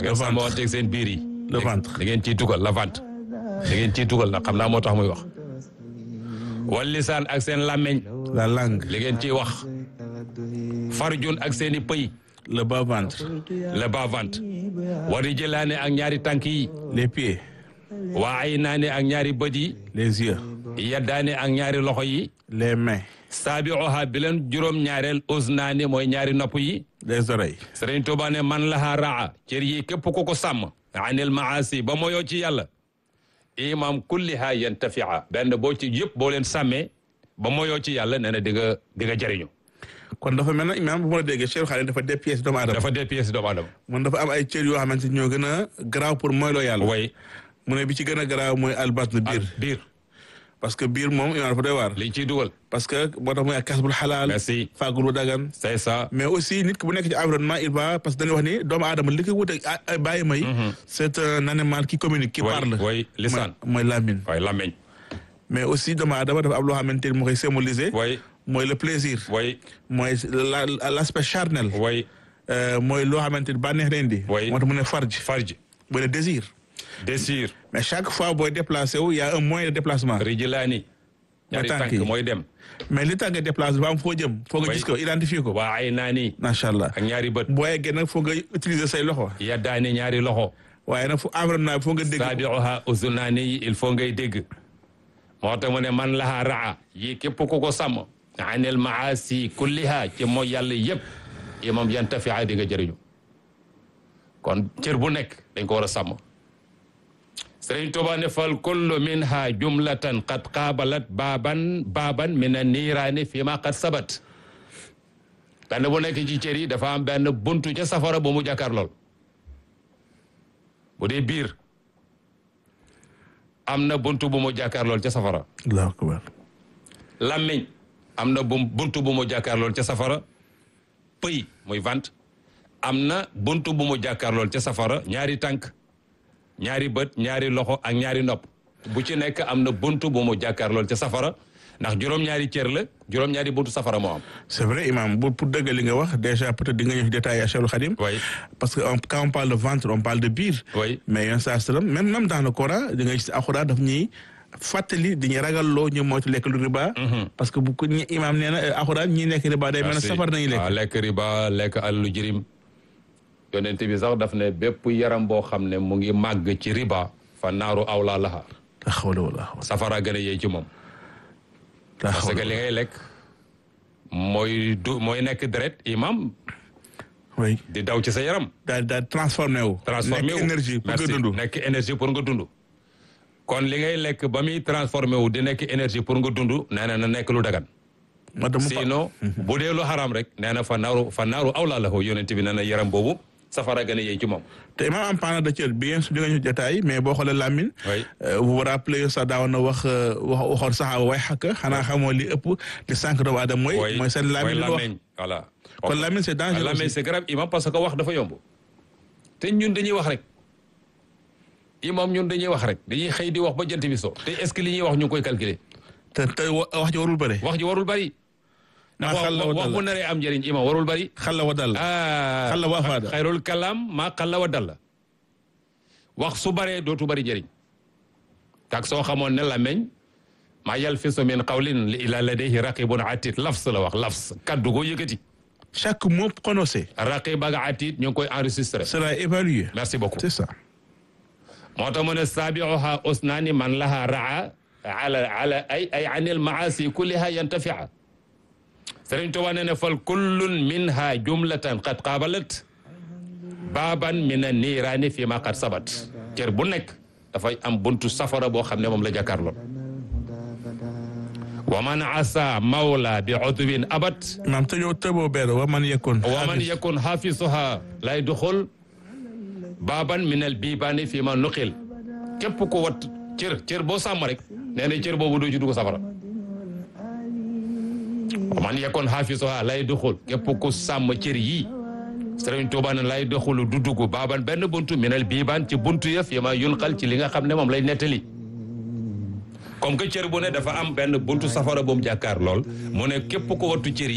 ngeen sàmmanteeg seen biir yi. le ventre da ngeen ciy tugal la vente da ngeen ciy tugal nag xam naa moo tax muy wax. wal lisaan ak seen làmmeñ la langue li ngeen ciy wax. farjun ak seen i pëy. le bas ventre le bas ventre. wari jëlaane ak ñaari tànk yi. les pieds waa ay naane ak ñaari bët yi. les yeux yaddaane ak ñaari loxo yi. les mains saabiuha bi leen juróom-ñaareel usnaani mooy ñaari nopp yi. les oreilles Sëriñ Tuubaa ne man laha raa cër yi képp ku ko sàmm. anil maasi ba moyoo ci yàlla. imam kulliha yantafia benn boo ci yëpp boo leen sàmmee ba moyoo ci yàlla nee na di nga di nga jëriñu. kon dafa mel na imaam bu ma la déggee Cheikh Khadim dafa dépièce doomu aadama dafa dee pièce doomu aadama. mun dafa am ay cër yoo xamante ni ñoo gën a garaaw pour mooy loo yàlla way mu ne bi ci gën a garaaw mooy albatn biir biir parce que biir moom imaam dafa doy waar liñ ciy dugal. parce que moo tax mooy ak kasbul xalaal merci fàggul bu dagan c'est ça. mais aussi nit ki bu nekk ci environnement il va parce que dañuy wax ni doomu aadama li ko wut ak ay bàyyi may c'est un animal qui communique qui way parle way lisaan mooy lamine way làmmeñ mais aussi doomu aadama dafa am loo xamante ni moo koy symboliser way mooy le plaisir way mooy la l'aspect charnel way Euh, mooy loo xamante ni bànneex leen di Oui. moo tax mu ne farj farj mooy le désir désir mais chaque fois booy déplacé wu y a un moyen de déplacement rijlaani ñaari tànk tànk yi. mooy dem mais li tax nga déplacé dafa am foo jëm foo nga Oui. gis ko identifier ko waa ay naani macha allah ak ñaari bët boo yeggee nag foo nga utiliser say loxo yaddaani ñaari loxo waaye nag fu environnement bi foo nga dégg ko. saabiuha uzunaani yi il faut ngay dégg moo tax mu ne man laha raa yi képp ku ko sàmm anil maasi kulliha ci mooy yàlla yëpp imam yantafia di nga jëriñu kon cër bu nekk dañ ko war a sàmm Sëriñ Tuubaa ne fal kullu minha jumlatan qad qaabalat baaban baaban min an-niiraani fi ma qad sabat benn bu nekk ci cër yi dafa am benn buntu ca safara bu mu jàkkaar lool bu dee biir am na buntu bu mu jàkkaar lool ca safara allahu akbar làmmiñ am na bu buntu bu mu jàkkaar lool ca safara pëy muy vent am na buntu bu mu jàkkaar lool ca safara ñaari tànk ñaari bët ñaari loxo ak ñaari nopp bu ci nekk am na buntu bu mu jàkkaar lool ca safara ndax juróom-ñaari cër la juróom-ñaari buntu safara moo am c'est vrai imam bu pour dëgg li nga wax déjà peut-être di nga ñëw ci détail à Cheikh Khadim oui parce que on- quand on parle de ventre on parle de biir oui mais yon saa sallam même même dans le Coran di nga gis alxuraan daf ñuy fàttali di ñu ragal loo ñu moytu lekk lu riba parce que bu ko ñi imam nee na euh, alxuraan ñi nekk riba day mel ne merci safar nañu lekk waaw lekk riba lekk alalu jirim yonent bi sax daf ne bépp yaram boo xam ne mu ngi màgg ci riba fa naaru awlaa laha la xawla wala xawla safara gën a yey ci moom la parce que xawla li ngay lekk mooy du mooy nekk deret imam oui di daw ci sa yaram daal daal transformé wu transformé nekk wu énergie pour nga Merci. dund nekk énergie pour nga dund kon li ngay lekk ba muy transformé wu di nekk énergie pour nga dund nee na na nekk lu dagan ma dama fa sinon bu dee lu xaraam rek nee na fa naaru fa naaru awlaa lahu yonent bi nee na yaram boobu safara gën a yey ci moom te imam en parlant de cër bien sûr di nga ñu détail mais boo xoolee Lamine Oui. euh, vous vous rappelez sax daawoon na wax euh, wax waxoon saxaaba way xakk xanaa xamoo li ëpp li sànq doomu aadama mooy mooy mooy seen Lamine lu wax làmmiñ voilà kon Lamine c'est dangereux làmmiñ aussi. c'est grave imam parce que wax dafa yomb te ñun dañuy wax rek imam ñun dañuy wax rek dañuy xëy di wax ba jant bi so te est-ce que li ñuy wax ñu ngi koy calculer te te wa- wax ji warul bëre wax ji warul bari maa wax xalla wa wax bu dalla naree am njëriñ imam warul bari xalla wa dalla ah Xalla wa faada. xayrul kalaam maa xalla wa dalla wax su baree dootu bari njëriñ tak soo xamoon ne la meñ maa yalfisu min qawlin illa ladayhi raqibun atid lafs la wax lafs kaddu ko yëkkati chaque mot prononcé raqib ak atid ñu ngi koy enregistré sera évalué merci beaucoup c'est ça moo tax mu ne saabiuha usnaani man laha raa ala ala ay ay anil maasi kulliha yantafia Sëriñ Tuubaa nee na fal kullun minha jumlatan qad qaabalat baaban min an niiraani fi ma qad sabat cër bu nekk dafay am buntu safara boo xam ne moom la jàkkaarloo wa man asa mawla bi udwin abat maam tëjoo tëboo benn wa man yekkoon wa man yakun xaafisuha lay duxul baaban min al biibaani fi ma nuqil képp ko wat cër cër boo sàmm rek nee na cër boobu doo ci dugg safara wa man yakun xaafisuha lay duxul képp ku sàmm cër yii Sëriñ Tuubaa ne lay duxulu du dugg baaban benn buntu min al biibaan ci buntu ya fi ma yunqal ci li nga xam ne moom lay nettali comme que cër bu ne dafa am benn buntu safara bu mu jàkkaar lool mu ne képp ko wattu cër yi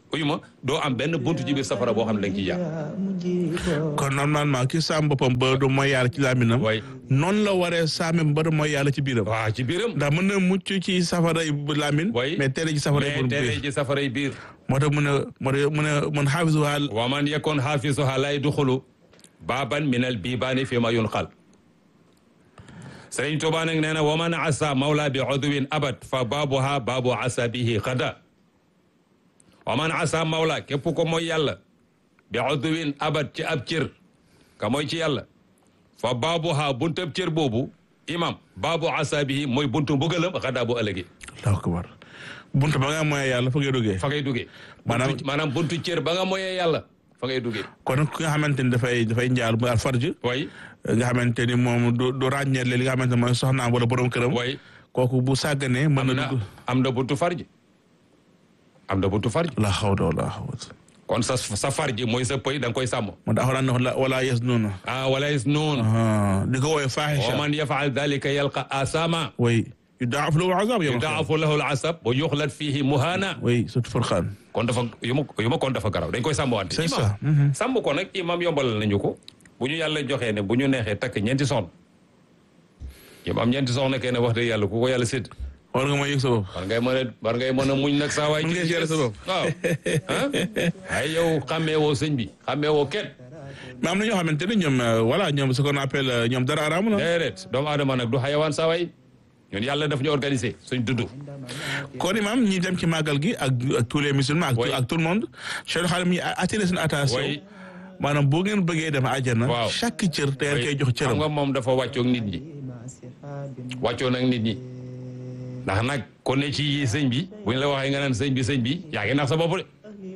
uyu ma doo am benn buntu ci biir safara boo xam ne da nga ciy jaar kon normalement ki saam boppam ba du mooy yàlla ci laaminam way noonu la waree saame ba du mooy yàlla ci biiram waaw ci biiram ndax mën na mucc ci safara yi bu laamin way mais tere ci safara yi mais bu tere biir ci safara yi biir moo tax mu ne moo tax mu ne mun xaafisuha wa man yakun xaafisuha lay duxulu baaban min al bibaani fi ma yunqal Sëriñ Tuubaa nag nee na wa man asa mawla bi udwin abad fa baabuha baabu asa bihi xada wa man asa mawla képp ko mooy yàlla bi udwin abad ci ab cër ka mooy ci yàlla fa baabuha buntab cër boobu imam baabu asa bihi mooy buntu mbugalam xada bu ëllëgi allahu akbar buntu ba nga mooy yàlla fa ngay duggee fa ngay duggee Maanaam- buntu maanaam buntu cër ba nga mooyee yàlla fa ngay duggee kon ki nga xamante ni dafay dafay njaal muy alfarj way nga xamante ni moom du du ràññeele li nga xamante ni mooy soxnaam wala borom këram way kooku bu sàgganee mën am na na dugg am na buntu farji am na buntu farji la xawla wala xawla kon sa sa farji mooy sa pëy da nga koy sàmm moo tax alxuraan ne wala wala yes noonu ah wala is noon di ko woowee wa faaxisha man yafaal dalika yalqa asama way yudaaf lahu azab yawma al-qiyaama yudaafu lahu al asab wa yuxlat fihi muhana way surtout Furqaan kon dafa yu ma yu ma kon dafa garaw dañ koy sàmm wante c'est imam ça mhm. sàmm ko nag imam yombalal nañu ko bu ñu yàlla joxee ne bu ñu neexee takk ñeenti soxna imam ñeenti soxna kay ne wax dëgg yàlla ku ko yàlla sédd war nga mooy yëg sa bopp war ngay mën a war ngay mën a muñ nag saa waay Mën ngay gérer sa bopp. waaw ah ay yow xàmmee woo sëñ bi xàmmee woo kenn mais am na ñoo xamante ni ñoom euh, voilà ñoom ce qu'on appelle euh, ñoom dara araamu na déedéet doomu aadama nag du xayawaan saa waay ñun yàlla daf ñu organiser suñ dudd kon imam ñi dem ci màggal gi ak ak tous les musulmans ak, Oui. ak tout le monde Cheikh Xaalim ñi attiré seen attention Oui. maanaam boo ngeen bëggee dem àjjana Waaw. chaque cër te ngeen koy jox xam cëram nga moom dafa wàccoog nit ñi wàccoo nag nit ñi ndax nag kon ne ci yi sëñ bi bu ñu la waxee nga naan sëñ bi sëñ bi yaa ngi nax sa bopp de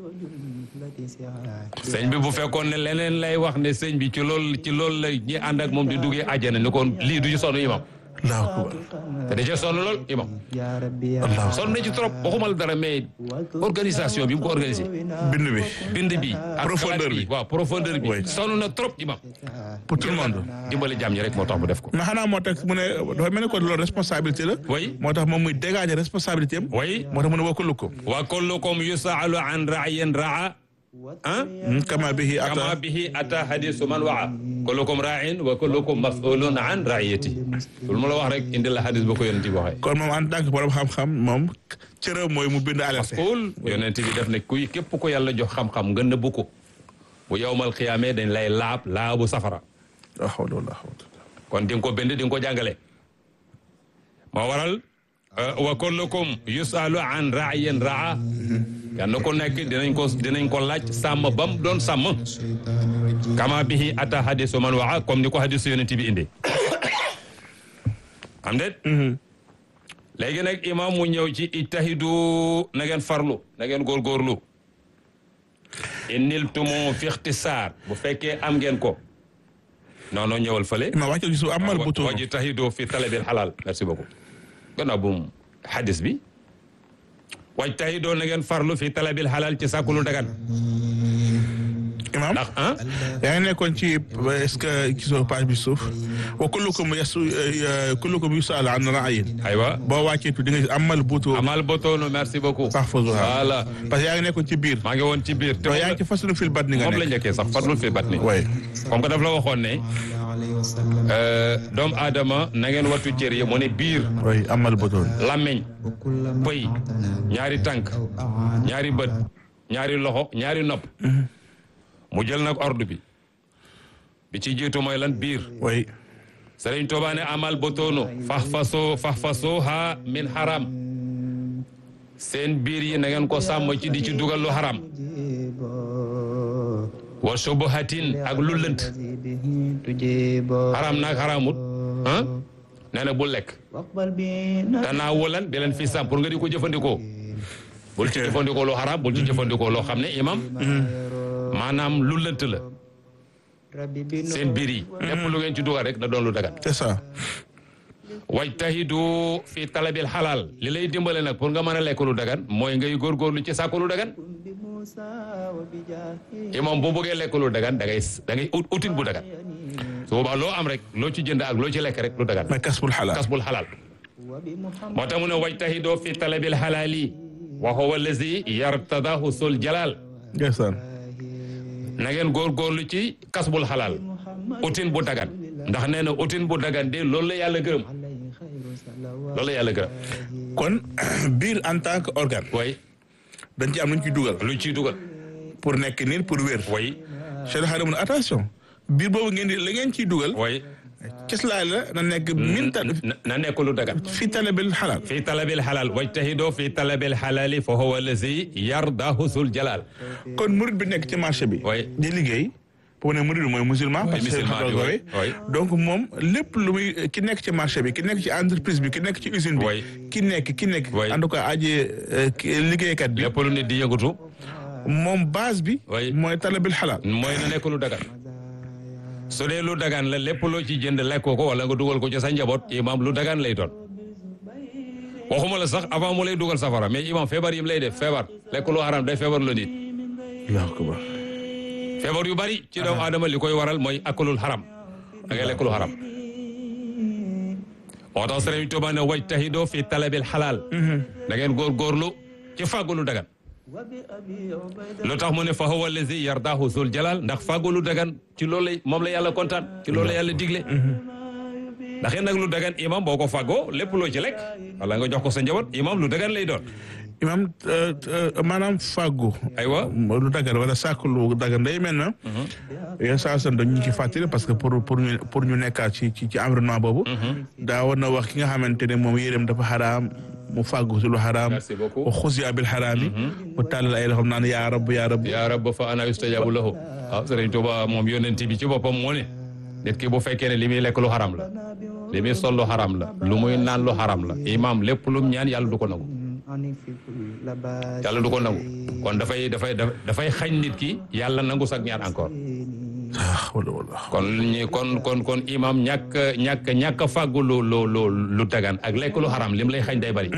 sëñ bi bu fekkoon ne leneen lay wax ne sëñ bi ci loolu ci loolu la ñi ànd ak moom di duggee àjjana ni kon lii du ci sonn imam allahu akbar te da cee sonn lool imam allahu sonn na ci trop waxuma la dara mais organisation bi mu ko organisé bind bi bind bi ak Profondeur xalaat bi. waaw profondeur bi Oui. sonn na trop imam pour tout le monde dimbali jàmm ñi rek moo tax mu def ko mais xanaa moo tax mu ne dafa mel ni ko loolu responsabilité la oui moo tax moom muy dégager responsabilité am oui moo tax mu ne wakulu ko wa kullukum yusaalu an ra'yin ra'a ah kama bihi kama ata bihi ata hadisu man wa'a kullukum ra'in wa kullukum mas'ulun an ra'iyati lu ma la wax rek indi la hadis ba ko yonent bi waxee kon moom en tant que borom xam-xam moom cëram mooy mu bind alerte cool yonent bi def ne kuy képp ko yàlla jox xam-xam nga nëbbu ko bu yowmal xiyaamee dañ lay laab laabu safara la hawla wala hawla kon di nga ko bind di nga ko jàngale moo waral euh, wa kullukum yusalu an ra'yin ra'a kenn ku nekk dinañ ko dinañ ko laaj sàmm bam doon sàmm kama bihi ata hadisu man waxa comme ni ko hadisu yonent bi indi am déet léegi nag imam mu ñëw ci ijtahidu na ngeen farlu na ngeen góorgóorlu inniltumu fi ixtisaar bu fekkee am ngeen ko non non ñëwal fële ma wàcce gisu amal butu wajtahidu fi talabil halal merci beaucoup gannaaw bu mu hadis bi wajtahidu na ngeen farlu fi talabil halal ci sàkku lu dagan imam ndax ah yaa ngi nekkoon ci est-ce que gisoo page bi suuf wa kullukum yasu kullukum yusal an ra'yin aywa boo wàccee tu di nga gis amal butu amal botoonu merci beaucoup fahfazuha voilà parce que yaa ngi nekkoon ci biir maa ngi woon ci biir te to yaa ngi ci faslu fil batni nga moom la nekk njëkkee sax farlul fi batni way comme que daf la waxoon ne euh, doomu aadama na ngeen wattu cër yi mu ne biir way amal butu làmmeñ pëy ñaari tànk ñaari bët ñaari loxo ñaari nopp mu jël nag ordre bi bi ci jiitu mooy lan biir way Sëriñ Tuubaa ne amal botoonu fax fasoo fax fasoo ha min haram seen biir yi na ngeen ko sàmm ci di ci dugal lu haram wa subuhatin ak lu lënt haram naag haramut ah nee na bul lekk danaa wulan di leen fi sàmm pour nga di ko jëfandikoo bul ci jëfandikoo lu haram bul ci jëfandikoo loo xam ne imam maanaam lu lënt la seen biir yi lépp lu ngeen ci dugal rek na doon lu dagan c'est ça wajtahidu fi talabil xalaal li lay dimbale nag pour nga mën a lekk lu dagan mooy ngay góorgóorlu ci sàkku lu dagan imam boo bëggee lekk lu dagan da ngay da ngay ut utin bu dagan su boobaa loo am rek loo ci jënd ak loo ci lekk rek lu dagan mais kasbul halal kasbul xalaal moo tax mu ne wajtahidu fi talabil xalaal yi wa huwa allazi yartadahu sul jalal ndeysaan na ngeen góorgóorlu ci kasbul xalaal utin bu dagan ndax nee na utin bu dagan de loolu la yàlla gërëm loolu la yàlla gërëm kon biir en tant que organe way dañ ci am luñ ciy dugal lu ciy dugal pour nekk nit pour wér way Cheikh Xaadim mun attention biir boobu ngeen di la ngeen ciy dugal way cëslaay la na nekk min ta na na nekk lu dagan fi talabil xalaal fi talabil xalaal wajtahidoo fi talabil xalaali fa huwa allazi yardahu sul jalal kon murid bi nekk ci marché bi Oui. di liggéey pour ne murid bi mooy musulman parce que musulman bi, ko oui, oui. donc moom lépp lu muy ki nekk ci marché bi ki nekk ci entreprise bi ki nekk ci usine bi Oui. ki nekk ki nekk Oui. en tout cas aji euh, ki- liggéeykat bi lépp lu nit di yëngatu moom base bi Oui. mooy talabil xalaal mooy na nekk lu dagan su dee lu dagan la lépp loo ci jënd lekk ko wala nga dugal ko ci sa njaboot imam lu dagan lay doon waxuma la sax avant mu lay dugal safara mais imam feebar yi mu lay def feebar lekk lu haram day feebar la nit allahu akbar feebar yu bari ci doomu aadama li koy waral mooy akulul haram da ngay lekk lu haram moo tax Sëriñ Tuubaa ne wajtahidoo fi talabil xalaal da ngeen góorgóorlu ci fàggu lu dagan lu tax mu ne fa huwa allazi yardahu zul jalal ndax fàggu lu dagan ci loolu lay moom la yàlla kontaan ci loolu la yàlla digle ndax it nag lu dagan imam boo ko fàggoo lépp loo ci lekk wala nga jox ko sa njaboot imam lu dagan lay doon imam euh, euh, maanaam fàggu aywa lu dagan wala sàkk lu dagan day mel na yéen saa san dañu ñu ci fàttali parce que pour pour ñu pour ñu nekkaat ci ci ci environnement boobu daa war na wax ki nga xamante ne moom yéreem dafa xaraam mu fàggu si lu xaraam Merci beaucoup. wa xusiya bil xaraam yi mu tàllal ay loxoom naan yaa rab yaa rab yaa rab fa ana yustajabu lahu waaw Sëriñ Tuuba moom yónnent bi ci boppam moo ne nit ki bu fekkee ne li muy lekk lu xaram la li muy sol lu xaram la lu muy naan lu xaram la imam lépp lum ñaan yàlla du ko nangu yàlla du ko nangu kon dafay dafay dafay xañ nit ki yàlla nangu sax ñaan encore ah wala wala kon ñi kon kon kon imam ñàkk ñàkk ñàkk fàggu lu lu lu lu dagan ak lekk lu xaram lim lay xañ day bari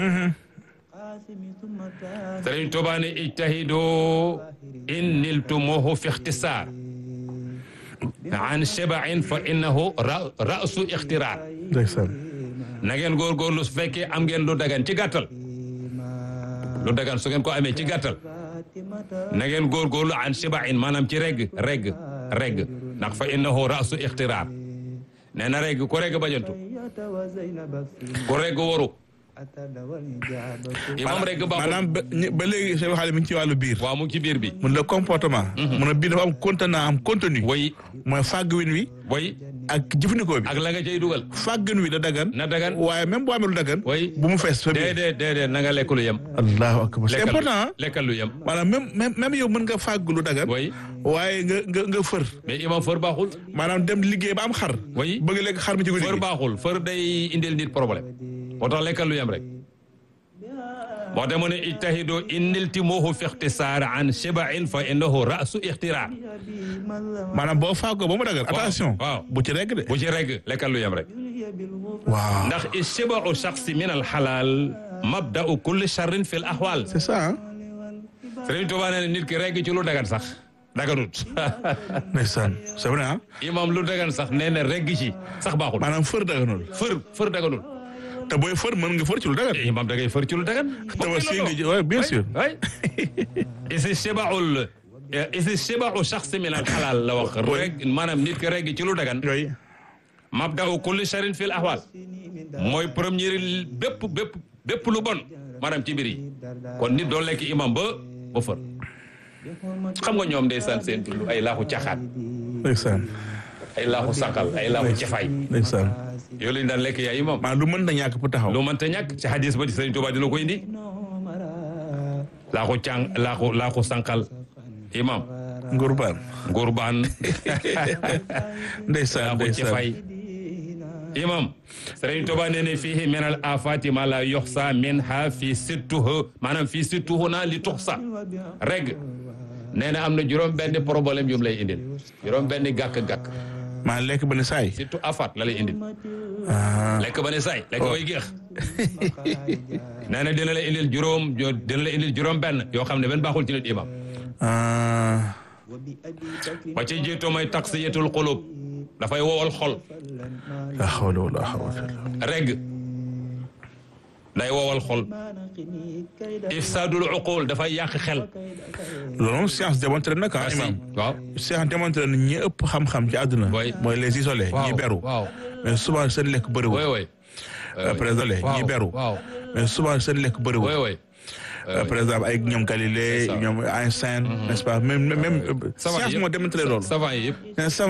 Sëriñ Tuuba ne ijtahidu in niltumuhu fi ixtisaar an shabain fa innahu ra rasu ixtiraar ndeysaan na ngeen góorgóorlu su fekkee am ngeen lu dagan ci gàttal lu dagan su ngeen ko amee ci gàttal na ngeen góorgóorlu an shabain maanaam ci regg regg regg ndax fa innahu rasu ixtiraar nee na regg ku regg bajantu ku regg waru imam regg baaxul maanaam ba ñi- ba léegi Cheikh Xaadim mi ngi ci wàllu biir waaw mu ngi ci biir bi mun le comportement mun a biir dafa am contenant am contenu way mooy fàgg win wi way ak jëfandikoo bi ak la nga cay dugal fàggin wi da dagan na dagan waaye même boo amee lu dagan way bu mu fees fa biir déedéet déedéet na nga lekk lu yem allahu akbar c'est lekkal important ah lekkal lu yem maanaam même même même yow mën nga fàgg lu dagan way waaye nga nga nga fër mais imam fër baaxul maanaam dem liggéey ba am xar way bëgg lekk xar mi ci guddi fër gi baaxul fër day indil nit problème moo tax lekkal lu yem rek moo tax mu ne ijtahidu inniltimuhu fi ixtisaar an shibain fa innahu rasu ixtiraar maanaam boo fàggoo ba mu dagan attention waaw. bu ci rekk de bu ci regg lekkal lu yem rek waaw ndax ishibau shaxsi min al xalaal mabdau kulli charrin fi l ahwal c'est ça ah Sëriñ Tuubaa nee na nit ki regg ci lu dagan sax daganut ndeysaan c'est vrai ah imam lu dagan sax nee na regg ci sax baaxul maanaam fër daganul fër fër daganul te booy fër mën nga fër ci lu dagan imam da ngay fër ci lu dagan tabaski nga ji ouais, bien sûr way isi shibaul isi shibau shaxsi min al xalaal la wax reg maanaam nit ki regg ci lu dagan yooyu mabdau kulli charin fil ahwal mooy première bépp bépp bépp lu bon maanaam ci mbir yi kon nit doo lekk imam ba ba fër xam nga ñoom ndeysaan seen dund ay laaxu caxaat ndeysaan ay laaxu sàqal ay laaxu cefaay ndeysaan yooyu lañu daan lekk yaa imam maanaam lu mën na ñàkk pour taxaw lu mënta ñàkk ci hadis ba ci Sëriñ Tuubaa dina ko indi laaxu càng laaxu laaxu sànqal imam ngurbaan ngurbaan ndeysaan laaxu ndeysaan cefaay imam Sëriñ Tuubaa nee ne fiihi min al afati ma la yoxsa minha fi sittuhu maanaam fi sittuhu na li tuxsa reg nee na am na juróom benn problème yu mu lay indil juróom benn gàkk-gàkk maa lekk ba ne saay surtout afat la lay indil ah lekk ba ne saay lekk koy géex nee na dina la indil juróom dina la indil juróom benn yoo xam ne benn baaxul ci nit imam ah ba ci jiitu mooy taksiyatul xulub dafay wowal xol la hawla wala hawla reg day wowal xol ifsaadul uqul dafay yàq xel loolu moom science démontré na quand imam waaw science démontré na ñi ëpp xam-xam ci àdduna Oui. mooy les isolés ñi beru waaw mais souvent seen lekk bëriwul oui oui par exemple ñi beru waaw mais souvent seen lekk oui bëriwul oui Euh, par exemple ay ñoom Galilée C'est ça. ñoom Einstein n'est-ce pas même même savant science yëpp moo démontré loolu savant yi yëpp mais savant